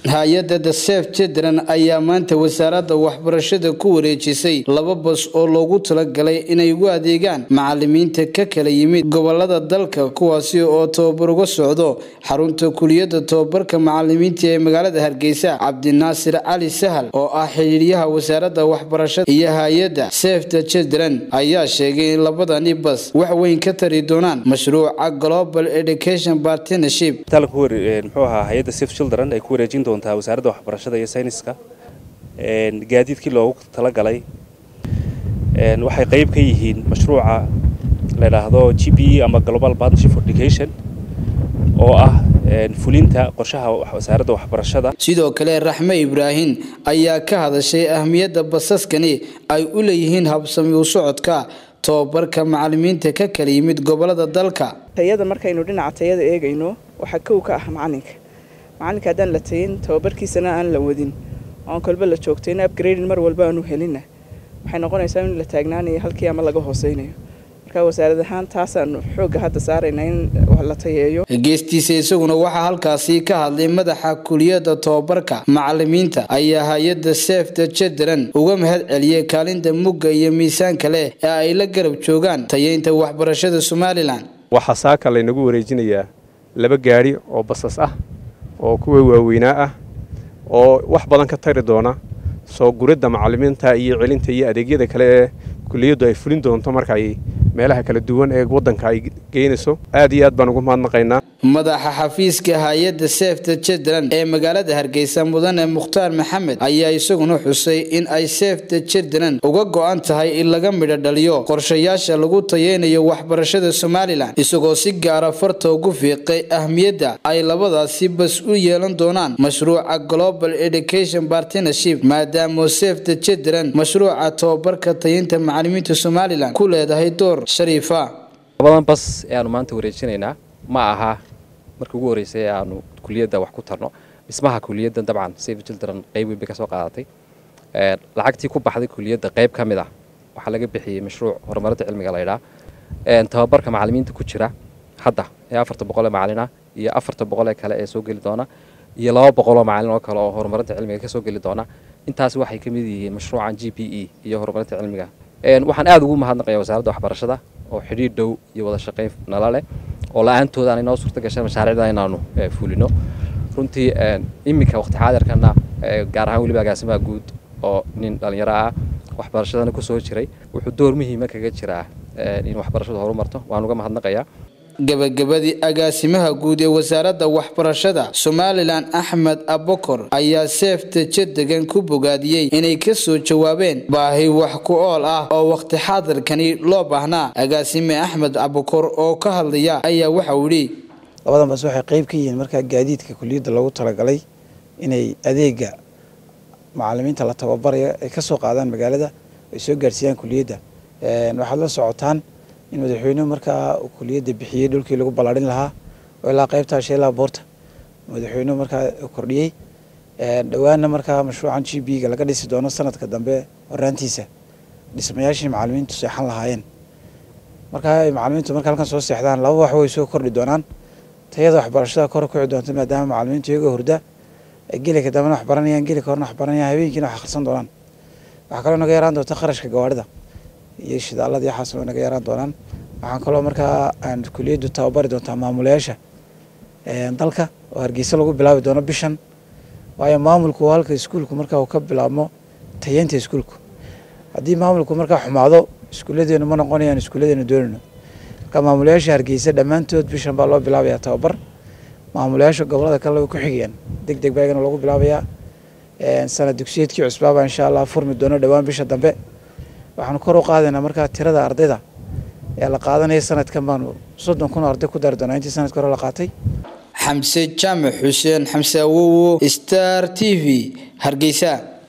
hay-adda the sef children ayaa maanta wasaaradda waxbarashada ku wareejisay laba bas oo loogu talagalay inay ugu adeegaan macalimiinta ka kala yimid gobolada dalka kuwaasi oo tababar uga socdo xarunta kuliyadda tababarka macalimiinta ee magaalada hargeysa cabdinaasir cali sahal oo ah xidhiiryaha wasaaradda waxbarashada iyo hay-adda sef the children ayaa sheegay in labadani bas wax weyn ka tari doonaan mashruuca global education partnership muxuu ahaa hay-adda saf children ay ku wareejin doontaa wasaaradda waxbarashada iyo sayniska gaadiidkii loogu talagalay waxay qayb ka yihiin mashruuca la yidhaahdo g p e ama global partnership for education oo ah fulinta qorshaha wasaaradda waxbarashada sidoo kale raxme ibraahim ayaa ka hadashay ahmiyadda basaskani ay u leeyihiin habsami u socodka tobabarka macalimiinta ka kala yimid gobolada dalka tayada markaynu dhinaca tayada eegayno waxaa kow ka ah macalinka macalinka haddaan la tayin tababarkiisana aan la wadin oan kolba la joogtayna upgrading mar walba aanu helina waxay noqonaysaa in la taagnaanayo halkii ama laga hooseynayo marka wasaarad ahaan taasaanu xoogga hadda saarayna in la tayeeyo geestiisa isaguna waxaa halkaasi ka hadlay madaxa kuliyadda tobabarka macalimiinta ayaa hay-adda sef the children uga mahad celiyay kaalinta mugga iyo miisaanka leh ee ay la garab joogaan tayeynta waxbarashada somalilan waxaa saaka laynagu wareejinayaa laba gaadhi oo basas ah oo kuwa waaweynaa ah oo wax badan ka tari doona soo guridda macalimiinta iyo celinta iyo adeegyada kale ee kuliyaddu ay fulin doonto marka ay meelaha kala duwan ee waddanka ay geynayso aad iyo aad baan ugu mahadnaqaynaa madaxa xafiiska hay-adda sef the children ee magaalada hargeysa mudane mukhtaar maxamed ayaa isaguna xusay in ay sef the children uga go-an tahay in laga midho dhaliyo qorshayaasha lagu tayeynayo waxbarashada somalilan isagoo si gaara farta ugu fiiqay ahmiyadda ay labadaasi bas u yeelan doonaan mashruuca global education partnership maadaama sef the children mashruuca tobabarka tayinta macalimiinta somalilan ku leedahay door shariifa labadan bas ee aanu maanta wareejinaynaa ma aha markii ugu horreysay ee aanu kuliyadda wax ku tarno dhismaha kuliyadda dabcan save children qayb weyn bay ka soo qaadatay lacagtii ku baxday kuliyadda qayb ka mid ah waxaa laga bixiyey mashruuc horumarinta cilmiga laydhaa tababarka macalimiinta ku jira hadda ee afarta boqol ee macalin ah iyo afarta boqol ee kale ee soo geli doona iyo laba boqoloo macalin oo kale oo horumarinta cilmiga ka soo geli doona intaas waxay ka mid yihiin mashruucan g p e iyo horumarinta cilmiga waxaan aada ugu mahadnaqaya wasaaradda waxbarashada oo xidhiir dhow iyo wada shaqayn nala leh oo la-aantooda aan inoo suurta gashay mashaariicda inaanu fulino runtii iminka waqti xaadirkana gaar ahaan weliba agaasimaha guud oo nin dhallinyaro ah waxbarashadana kusoo jiray wuxuu door muhiima kaga jiraa in waxbarashadu horumarto waan uga mahadnaqayaa gabagabadii agaasimaha guud ee wasaaradda waxbarashada somalilan axmed abokor ayaa seefta jaddegan ku bogaadiyey inay ka soo jawaabeen baahi wax ku ool ah oo waqti xaadirkani loo baahnaa agaasime axmed abokor oo ka hadlaya ayaa waxauu yidhi labadan bas waxay qayb ka yihiin markaa gaadiidka kuliyadda loogu talagalay inay adeega macalimiinta la tababarayo ay ka soo qaadaan magaalada ay soo gaarsiiyaan kuliyadda waxaad la socotaan in madaxweynuhu markaa kuliyadda bixiyey dhulkii lagu ballaarin lahaa oo ilaa qaybtaa sheelaa boorta madaxweynuhu markaa kordhiyey dhowaanna markaa mashruucan g b ga laga dhisi doono sanadka dambe horaantiisa dhismayaashii macalimiintu seexan lahaayeen markaa ay macalimiintu marka halkan soo seexdaan laba wax way soo kordhi doonaan tayada waxbarashada kor kici doonta maadaama macalimiintu iyagoo hurda ay gelika dambena wax baranayaan gelika horena wax baranayaan habeenkiina wax akhrisan doonaan waxaa kaloo naga yaraan doonta kharashka gawaarida iyo shidaalada iyo xaas naga yaraan doonaan waxaan kaloo markaa aan kuliyaddu tababari doontaa maamulayaasha dalka oo hargeysa lagu bilaabi doono bishan waayo maamulku halka iskuulku markaa uu ka bilaabmo tayeynta iskuulku haddii maamulku markaa xumaado iskuulladeenu ma noqonayaan iskuulladeenu doonayno marka maamulayaasha hargeysa dhammaantood bishan baa loo bilaabayaa tababar maamulayaasha gobolada kale ku xigayaan deg deg baa igana loogu bilaabayaa sanad dugsiyeedkii cusbaaba insha allah furmi doono dhowaan bisha dambe waxaanu kor u qaadaynaa markaa tirada ardayda ee la qaadanaya sanadkan baanu soddon kun oo arday ku dari doonaa intii sanadka hore la qaatay xamse jaamac xuseen xamse awowo star t v hargeysa